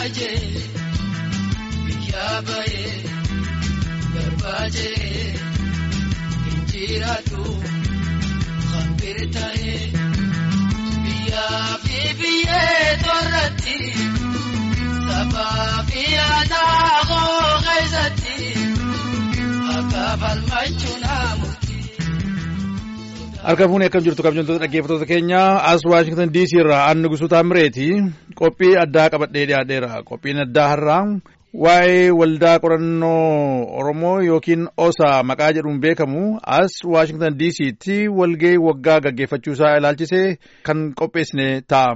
ijaajee biyyaa bahee garbaajee injiraatu hambiri ta'ee biyyaa fi biyyee torratti sabaa fi aadaa koo keessatti akka falmachuun hamuuti. Harka fuunee akkam jirtu kabajamtoota dhaggeeffattoota keenya as Waashingtan DC irraa aannu gusuu taamireeti qophii addaa qabadhee dhiyaadheera. Qophiin addaa har'aa waa'ee waldaa qorannoo Oromoo yookiin OSA maqaa jedhuun beekamu as Waashingtan DC'tti walgahii waggaa gaggeeffachuusaa ilaalchisee kan qopheessine ta'a.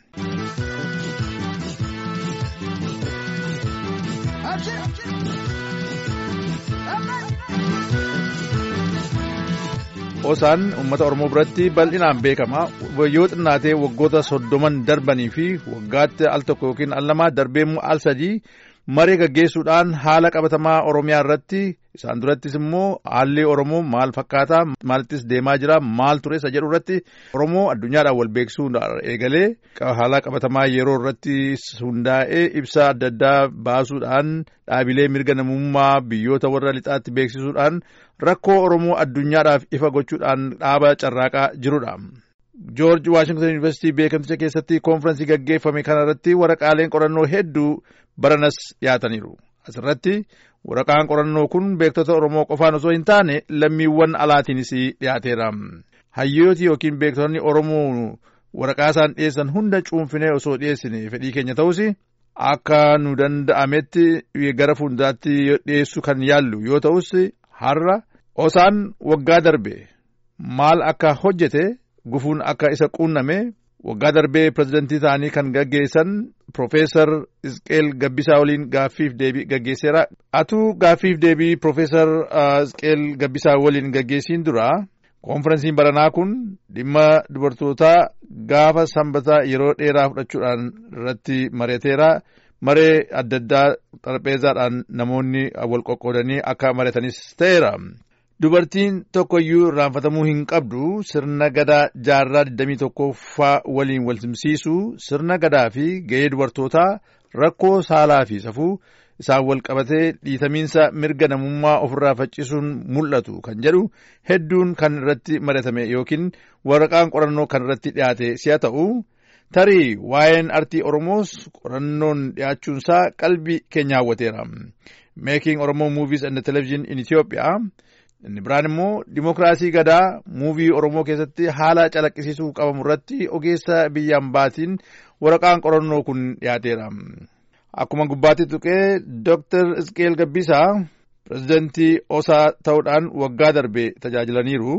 Osaan uummata Oromoo biratti bal'inaan beekama. Yoo xinnaatee waggoota soddoman darbanii fi waggaatti al tokko yookiin al lama darbee al sadii maree gaggeessuudhaan haala qabatamaa Oromiyaa irratti isaan durattis immoo haalli Oromoo maal fakkaataa maalittis deemaa jira maal ture isa jedhu irratti Oromoo addunyaadhaan wal beeksisuu eegalee haala qabatamaa yeroo irratti hundaa'ee ibsa adda addaa baasuudhaan dhaabilee mirga namummaa biyyoota warra lixaatti beeksisuudhaan rakkoo Oromoo addunyaadhaaf ifa gochuudhaan dhaaba carraaqaa jirudha. Joorji Waashington Yuunivarsiitii beekamticha keessatti koonfiraansii gaggeeffame kanarratti waraqaaleen qorannoo hedduu baranas dhiyaataniiru. Asirratti waraqaan qorannoo kun beektota Oromoo qofaan osoo hin taane lammiiwwan alaatiinis dhiyaateera. Hayyooti yookiin beektonni Oromoo waraqaa isaan dhiyeessan hunda cuunfinee osoo dhiyeessine fedhii keenya ta'us akka nu danda'ametti gara fuulduraatti dhiyeessuu kan yaallu yoo ta'us har'a osaan waggaa darbe maal akka hojjete gufuun akka isa quunname waggaa darbee pirezidantii ta'anii kan gaggeessan Profeesar Isqeel Gabbisaa waliin gaaffiif deebii gaggeesseera. Atuu gaaffiif deebii Profeesar Isqeel Gabbisaa waliin gaggeessiin dura koonferensiin baranaa kun dhimma dubartootaa gaafa sanbataa yeroo dheeraa fudhachuudhaan irratti mari'ateera. Maree adda addaa xarapheezaadhaan namoonni wal qoqqoodanii akka mari'atanis ta'eera. Dubartiin tokkoyyuu irraanfatamuu hin qabdu sirna gadaa jaarraa 21ffaa waliin wal simsiisu sirna gadaa fi ga'ee dubartootaa rakkoo saalaa fi safuu isaan wal qabatee dhiitamiinsa mirga namummaa ofirraa faccisuun mul'atu kan jedhu hedduun kan irratti mari'atame yookiin waraqaan qorannoo kan irratti dhiyaate si'a ta'u tarii waa'een artii Oromoos qorannoon dhiyaachuunsaa qalbii keenya hawwateera. Making Oromoo Movies and Television in Ethiopia inni biraan immoo dimokiraasii gadaa muuvii Oromoo keessatti haala calaqqisiisuu qabamu irratti ogeessa biyyaan baatiin waraqaan qorannoo kun dhiyaateera. Akkuma gubbaatti tuqee Dr. Isqeel Gabbisaa pirezidantii osaa ta'uudhaan waggaa darbe tajaajilaniiru.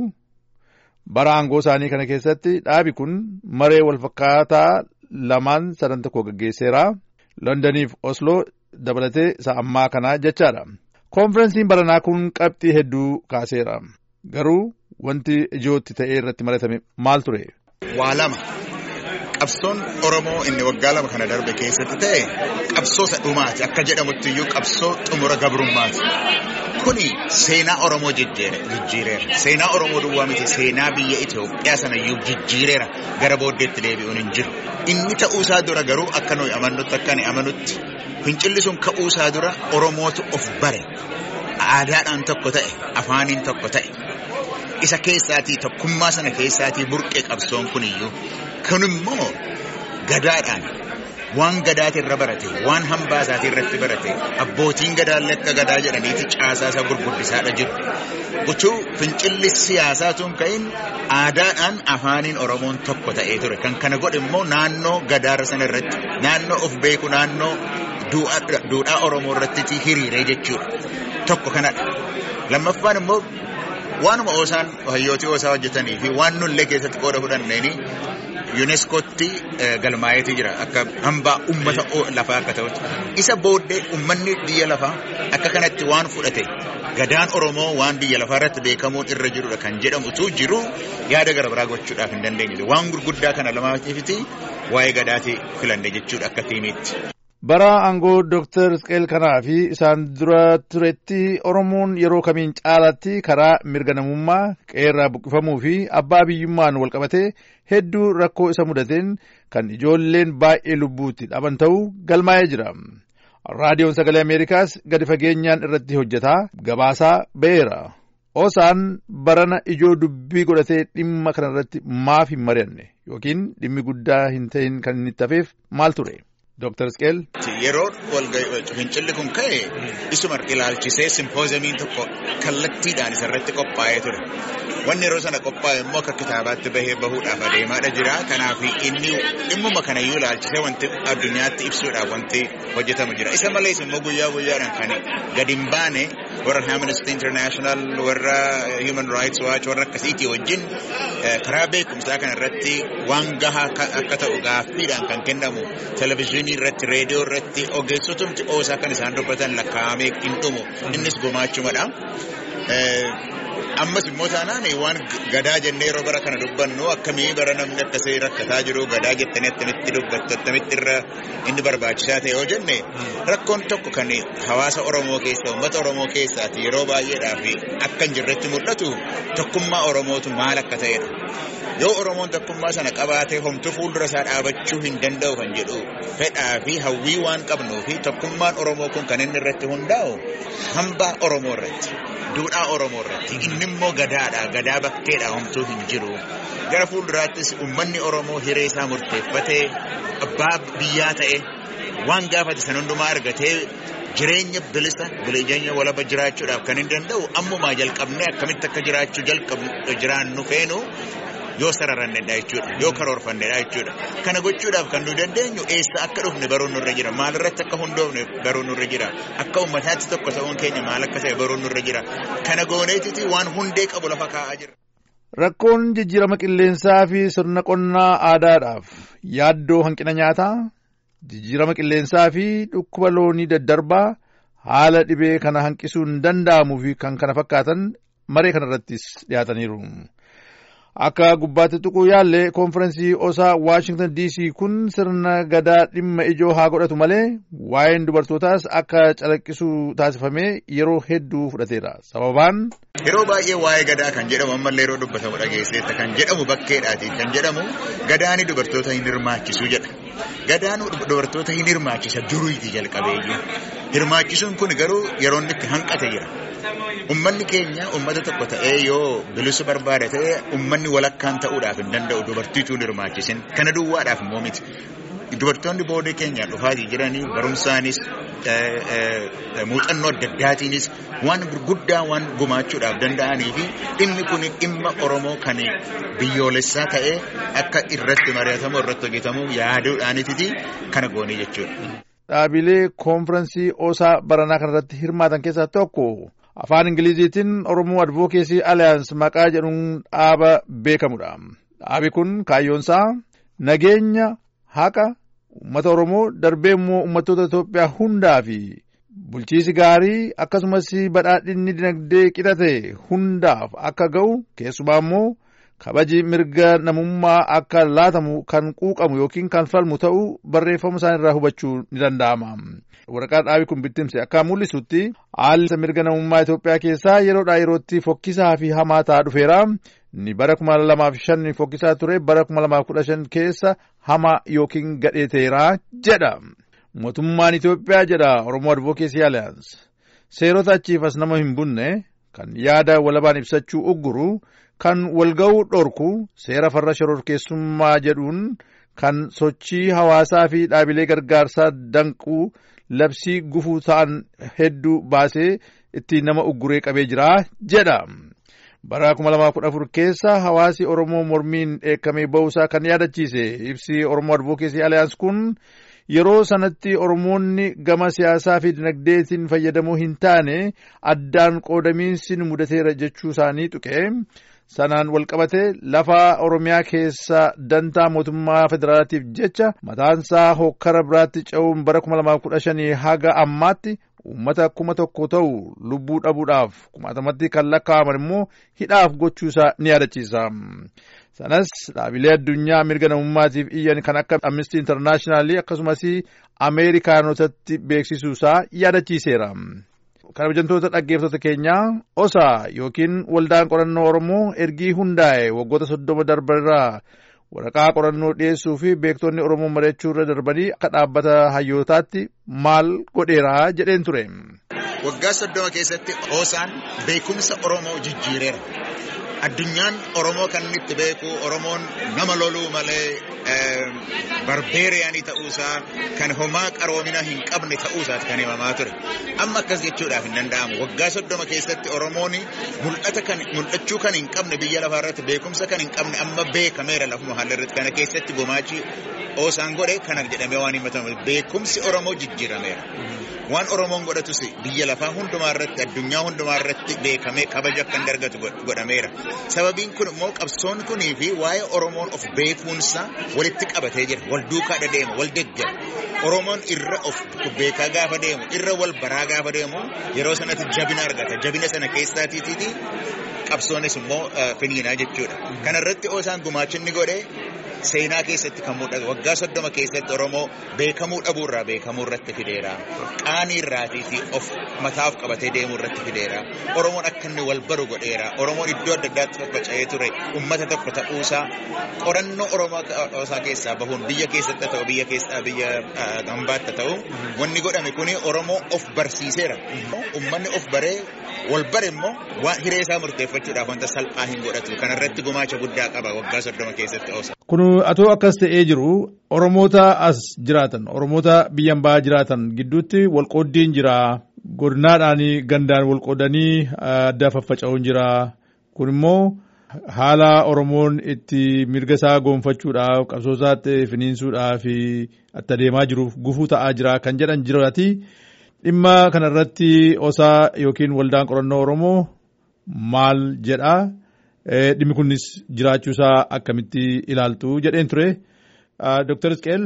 Bara aangoo isaanii kana keessatti dhaabi kun maree walfakkaataa lamaan sadan tokko gaggeesseera. Londoniif Osloo dabalatee isa ammaa kana jechaadha. Koonferensiin baranaa kun qabxii hedduu kaaseera. Garuu wanti ijootti ta'ee irratti mari'atame maal ture? Waa lama. Qabsoon Oromoo inni waggaa lama kana darbe keessatti ta'e qabsoo isa dhumaati. Akka jedhamutti iyyuu qabsoo xumura gabrummaati. Kuni seenaa Oromoo jijjiireera. Seenaa Oromoo duwwaa miti seenaa biyya Itoophiyaa sana iyyuu jijjiireera. Gara booddeetti deebi'uun hin jiru. Inni ta'uusaa dura garuu akka nuyi amannutti akka ani amanutti fincilli sun ka'uusaa dura Oromootu of bare. Aadaadhaan tokko ta'e, afaaniin tokko ta'e. Isa keessaatii tokkummaa sana keessaatii burqee qabsoon kun iyyuu. Kun immoo gadaadhaan waan gadaati irra barate, waan hambaa isaatii irratti barate, abbootiin gadaallee akka gadaa jedhaniiti caasaa isaa gurguddisaadha jiru. Gochuu fincilli siyaasaa tun ka'in aadaadhaan afaaniin Oromoon tokko ta'ee ture. Kan kana godhe immoo naannoo gadaarra sana irratti, naannoo of beeku, naannoo duudhaa Oromoo irratti hiriiree jechuudha. Tokko kanadha. Lammaffaan immoo waanuma oosaan hayyootii oosaa hojjetanii fi waan nullee keessatti qooda fudhanneeni yuuneeskootti galmaa'eetii jira akka hambaa ummata lafaa akka ta'utti. Isa booddee ummanni biyya lafaa akka kanatti waan fudhate gadaan Oromoo waan biyya lafaa irratti beekamuun irra jirudha kan jedhamutu jiru yaada gara biraa gochuudhaaf hin dandeenye. Waan gurguddaa kana lamaatiifiti waa'ee gadaatii filanne jechuudha akka tiimiitti. Bara aangoo Dooktar Isqeel kanaa fi isaan dura turetti Oromoon yeroo kamiin caalaatti karaa mirga namummaa qeerraa buqqifamuu fi abbaa biyyummaan walqabatee hedduu rakkoo isa mudateen kan ijoolleen baay'ee lubbuutti dhaban ta'uu galmaa'ee jira. Raadiyoon Sagalee Ameerikaas gadi fageenyaan irratti hojjetaa gabaasaa ba'eera. Osaan barana ijoo dubbii godhatee dhimma kanarratti maaf hin mari'anne yookiin dhimmi guddaa hin ta'in kan inni tafeef maal ture? Dooktar Isqeel. Yeroo fincilli kun ka'e isuma ilaalchisee simpoozamiin tokko kallattiidhaan isarratti qophaa'ee ture. Wanni yeroo sana qophaa'e immoo akka kitaabaatti bahee bahuudhaaf adeemaadha jira. Kanaaf inni dhimmuma kanayyuu ilaalchisee wanti addunyaatti ibsuudhaaf wanti hojjetamu jira. Isa malees immoo guyyaa guyyaadhaan kan gadi hin baane warra Amnesty International warra Human Rights Watch warra akkasiitii wajjin karaa beekumsaa kana irratti waan gahaa akka ta'u gaaffiidhaan kan kennamu televizyiinii irratti reediyoo irratti ogeessotumti oosaa kan isaan dubbatan lakkaa'amee hin dhumu innis gumaachumadha. Ammas immoo taanaan waan gadaa jennee yeroo bara kana dubbannu akkamii bara namni akkasii rakkataa jiru gadaa jettanii attamitti dubbattu attamitti irra inni barbaachisaa ta'e yoo jenne rakkoon tokko kan hawaasa Oromoo keessa uummata Oromoo keessaati yeroo baay'eedhaaf akka hin jirretti mul'atu tokkummaa Oromootu maal akka ta'edha. Yoo Oromoon tokkummaa sana qabaatee homtuu fuuldura isaa dhaabachuu hin danda'u kan jedhu fedhaa fi hawwii waan qabnuu fi tokkummaan Oromoo kun kan inni irratti hundaa'u hambaa Oromoo irratti. Duudhaa Oromoo irratti inni immoo gadaadha gadaa bakkeedha homtuu hin jiru gara fuulduraattis uummanni Oromoo hiree isaa murteeffatee abbaa biyyaa ta'e waan gaafate san hundumaa argatee jireenya bilisa jireenya walaba jiraachuudhaaf kan hin danda'u ammumaa jalqabnee akkamitti akka jiraachuu jalqabnu jiraannu feenu yoo sararannedha jechuudha yoo karoorfannedha jechuudha kana gochuudhaaf kan nu dandeenyu eessa akka dhufne baruun nurra jira maalirratti akka hundoofne baruun nurra jira akka ummataatti tokko ta'uun keenya maal akka ta'e baruun nurra jira kana gooneetiti waan hundee qabu lafa kaa'aa jira. Rakkoon jijjiirama qilleensaa fi sirna qonnaa aadaadhaaf yaaddoo hanqina nyaataa jijjiirama qilleensaa fi dhukkuba loonii daddarbaa haala dhibee kana hanqisuun danda'amuu fi kan kana fakkaatan maree kanarrattis dhiyaataniiru. Akka gubbaatti tuquu yaalle koonfirensii osaa Waashingtan DC kun sirna gadaa dhimma ijoo haa godhatu malee waa'een dubartootaas akka calaqqisu taasifamee yeroo hedduu fudhateera. Sababaan. Yeroo baay'ee waa'ee gadaa kan jedhamu ammallee yeroo dubbatamu dhageesseetta kan jedhamu bakkeedhaati kan jedhamu gadaani dubartoota hin hirmaachisu jedha. Gadaan dubartoota hin hirmaachisa duriiti jalqabeeyyuu. Hirmaachisuun kun garuu yeroo inni itti hanqate jira. Ummanni keenya ummata tokko ta'ee yoo bilisu barbaada ta'e ummanni walakkaan ta'uudhaaf hin danda'u dubartiituu hin hirmaachisin. Kana duwwaadhaaf immoo miti. Dubartoonni boodee keenyaan dhufaatii jiranii barumsaanis muuxannoo adda addaatiinis waan gurguddaa waan gumaachuudhaaf danda'anii fi dhimmi kun dhimma Oromoo kan biyyoolessaa ta'ee akka irratti mari'atamu irratti hojjetamu yaaduudhaanititi kana goonii jechuudha. Dhaabilee koonfirensii osaa baranaa kanarratti hirmaatan keessaa tokko afaan ingiliziitiin oromoo advokeesii aliyaans maqaa jedhuun dhaaba beekamudha. Dhaabi kun kaayyoonsaa nageenya haqa uummata oromoo darbee immoo uummattoota Itoophiyaa hundaa fi bulchiisi gaarii akkasumas badhaadhinni dinagdee qixate hundaaf akka ga'u keessumaa immoo kabaji mirga namummaa akka laatamu kan quuqamu yookiin kan falmu ta'uu barreeffama isaan irraa hubachuu ni danda'ama. Waraqaa dhaabi kun bittimse akka mul'isutti haalli mirga namummaa Itoophiyaa keessaa yeroodhaa yerootti fokkisaa fi hamaa ta'aa dhufeera. Ni bara kuma lamaaf shan fokkisaa ture bara kuma lamaaf kudha shan keessa hamaa yookiin gadheeteera jedha. Mootummaan Itoophiyaa jedha Oromoo Advokeesii Aliyaans. Seerota achiif as nama hin bunne kan yaada walabaan ibsachuu ugguru kan walga'uu dhorku seera farra shororkeessummaa jedhuun kan sochii hawaasaa fi dhaabilee gargaarsaa danquu labsii gufuu ta'an hedduu baasee ittiin nama ugguree qabee jira jedha. Bara 2014 keessa hawaasi Oromoo mormiin dheekkamee ba'uusaa kan yaadachiise ibsi Oromoo Advokeesii Aliyaans kun yeroo sanatti Oromoonni gama siyaasaa fi dinagdeetiin fayyadamoo hin taane addaan qoodamiinsi mudateera jechuu isaanii tuqe. sanaan walqabate lafa oromiyaa keessa dantaa mootummaa federaalaatiif jecha mataansaa hokkara biraatti ce'uun bara 2015 haga ammaatti uummata kuma tokko ta'u lubbuu dhabuudhaaf kumaatamatti kan lakkaa'aman immoo hidhaaf gochuusaa ni yaadachiisa. Sanas dhaabilee addunyaa mirga namummaatiif iyyan kan akka Amnesty International akkasumas Ameerikaanotatti beeksisuusaa yaadachiiseera. Kabajamtoota dhaggeeffattoota keenyaa osaa yookiin waldaan qorannoo Oromoo ergii hundaa'e waggoota soddoma darbarraa waraqaa qorannoo dhiyeessuu fi beektonni Oromoo mari'achuu irra darbanii akka dhaabbata hayyootaatti maal godheeraa jedheen ture. Waggaa soddoma keessatti osaan beekumsa Oromoo jijjiireera. Addunyaan Oromoo kan inni itti beeku Oromoon nama loluu malee barbeeriyaanii ta'uusaa kan homaa qaroomina hin qabne ta'uusaati kan himamaa ture. Amma akkas jechuudhaaf hin danda'amu. Waggaa soddoma keessatti Oromoon mul'ata kan mul'achuu kan hin qabne biyya lafaa irratti beekumsa kan hin qabne amma beekameera lafuma haala irratti kana keessatti gumaachi osaan godhe kana jedhamee waan himatamu beekumsi Oromoo jijjiirameera. Waan Oromoon godhatus biyya lafaa hundumaa irratti addunyaa hundumaa irratti beekamee kabaja akka inni argatu godhameera. Sababiin kun immoo qabsoon kunii fi waa'ee Oromoon of beekuunsa walitti qabatee jira. Wal duukaa deema, wal deeggara. Oromoon irra of beekaa gaafa deemu, irra wal baraa gaafa deemu yeroo sanatti jabina argata. Jabina sana keessaatiiti qabsoonis immoo finiinaa jechuudha. Kana irratti osaan gumaachinni godhee seenaa keessatti kan mul'atu waggaa soddoma keessatti Oromoo beekamuu dhabuurraa beekamuu irratti fideera. Qaanii irraatii fi of mataaf qabatee deemuu irratti fideera. Oromoon akka inni wal baru godheera. Oromoon iddoo adda addaatti faffaca'ee ture uummata tokko ta'uusaa qorannoo Oromoo isaa keessaa bahuun biyya keessatti ta'u biyya keessaa biyya hambaatti ta'u wanni godhame kuni Oromoo of barsiiseera. Uummanni of baree wal bare immoo waan hiree isaa murteeffachuudhaaf wanta salphaa hin godhatu. Kanarratti gumaacha guddaa qaba waggaa soddoma keessatti oosa. Kun atoo akkas ta'ee jiru Oromoota as jiraatan Oromoota biyya ambaa jiraatan gidduutti walqooddiin jira. Godinaadhaan gandaan walqoodanii adda faffaca'uun jira. Kun immoo haala Oromoon itti mirga isaa goonfachuudhaaf qabsoo isaatti finiinsuudhaaf itti adeemaa jiruuf gufuu ta'aa jira kan jedhan jiraati. Dhimma kanarratti osaa yookiin waldaan qorannoo Oromoo maal jedhaa? Dhimmi kunis jiraachuusaa akkamitti ilaaltu jedheen ture. Dooktar Isqeel.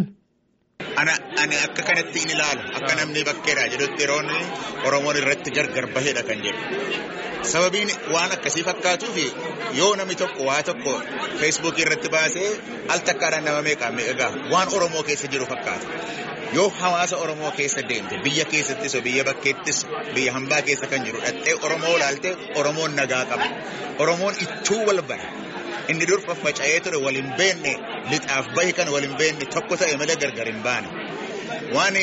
Ani akka kanatti hin ilaalu akka namni bakkeedha jedhutti yeroon Oromoon irratti gargar baheedha kan jedhu. Sababiin waan akkasii fakkaatuuf yoo namni tokko waa tokko feesbuukii irratti baasee al takkaadhaan nama meeqaan egaa waan Oromoo keessa jiru fakkaata. Yoo hawaasa Oromoo keessa deemte biyya keessattis biyya bakkeettis biyya hambaa keessa kan jiru dhattee Oromoo ilaalte Oromoon nagaa qaba. Oromoon ittuu wal bara. Inni dur faffaca'ee ture wal hin beekne lixaaf bahi kan wal hin beekne tokko ta'e malee gargar hin baane. Waan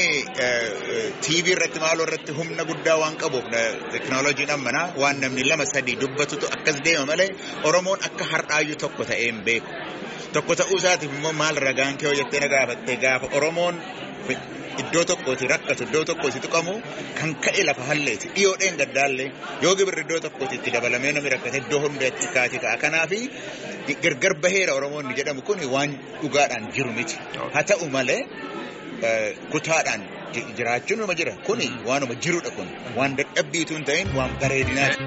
TV irratti maaloo irratti humna guddaa waan qabuuf teknooloojiin ammanaa waan namni lama sadii dubbatutu akkas deema malee Oromoon akka har'aayyuu tokko ta'ee hin beeku. Tokko ta'uu isaatiif immoo maal ragaan kee hojjettee na gaafattee gaafa Oromoon iddoo tokkooti rakkatu iddoo tokkooti tuqamu kan ka'e lafa halleeti dhiyoodheen gaddaallee yoo gibirri iddoo tokkooti itti dabalamee namni rakkate iddoo hundaatti kaati ka'a kanaafi gargar baheera oromoonni jedhamu kun waan dhugaadhaan jiru miti haa ta'u malee kutaadhaan jiraachuun nama jira kuni waanuma jirudha kun waan dadhabbiitu hin ta'in waan bareedinaati.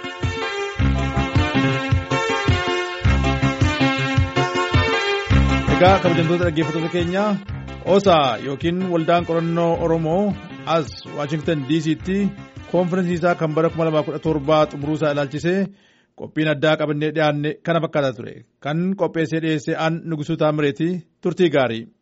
Egaa kabajamtoota dhaggeeffattoota keenyaa osaa yookiin waldaan qorannoo Oromoo as Waashingtan DC'tti koonfirensii isaa kan bara 2017 xumuruusaa ilaalchisee qophiin addaa qabannee dhiyaanne kana fakkaataa ture. Kan qopheessee dhiyeessee aan Nugusuu Taamireeti turtii gaarii.